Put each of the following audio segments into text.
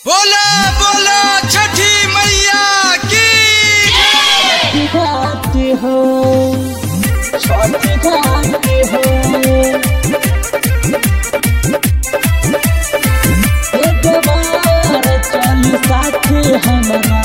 बोला बोला छठी मैया की घाटे हो छठ घाटे हो एक बार चल साथे हमरा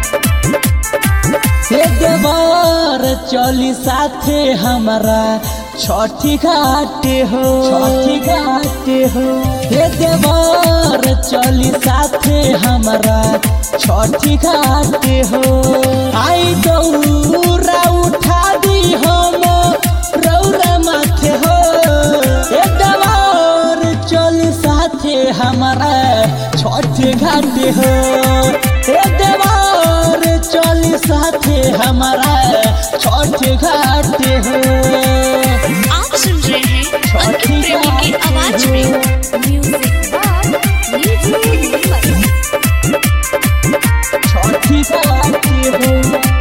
एक बार चली साथे हमरा छठी घाटे हो छठी घाटे हो एक बार चली साथे हमरा छठी घाटे हो आई दौरा उठा दी हम रौरा माथे हो एक बार चली साथे हमरा छठी घाटे हो एक बार चली साथे हमारा छठ घाट हो आप सुन रहे हैं अंकित प्रेमी की आवाज में म्यूजिक बाय नीतू निर्मल छठ घाट हो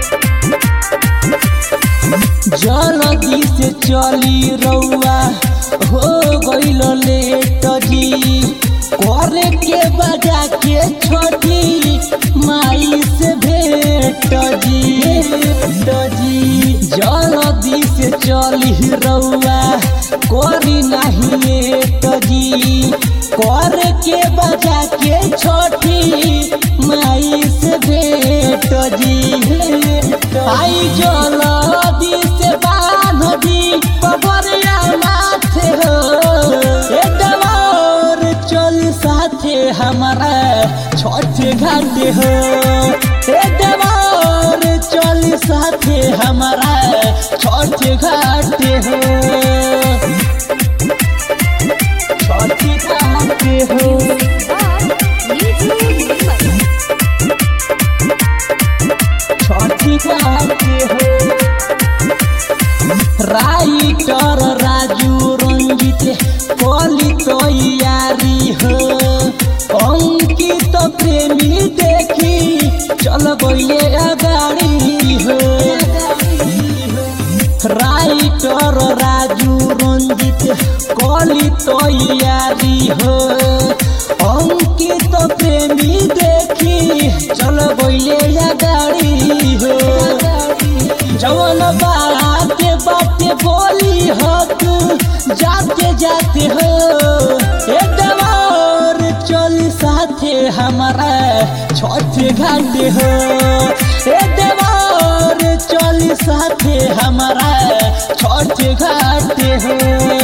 जल्दी से चली रउआ हो गईल लेट जी करे के बजा के छोटी माई से भेट जी भेट जी जल्दी से चली रउआ करी नहीं लेट जी करे के बजा के छोटी माई से भेट जी भेट आई जल्दी से बांध दी पबरिया माथे हो ए दवार चल साथे हमारा छठ घाट हो ए दवार चल साथे हमारा छठ घाट हो छठ घाट हो बाय नीतू निर्मल छठी घाट हो राइटर राजू रंजित कली तैयारी हो अंकित प्रेमी देखी चल गए गाड़ी हो राइटर राजू रंजित कली तैयारी हो अंकित प्रेमी देखी चल गए गाड़ी हो जवन बाते बाते बोली हो तू जाते जाते हो ए दवार चल साथे हमारा छठ घाट हो ए दवार चल साथे हमारा छठ घाट हो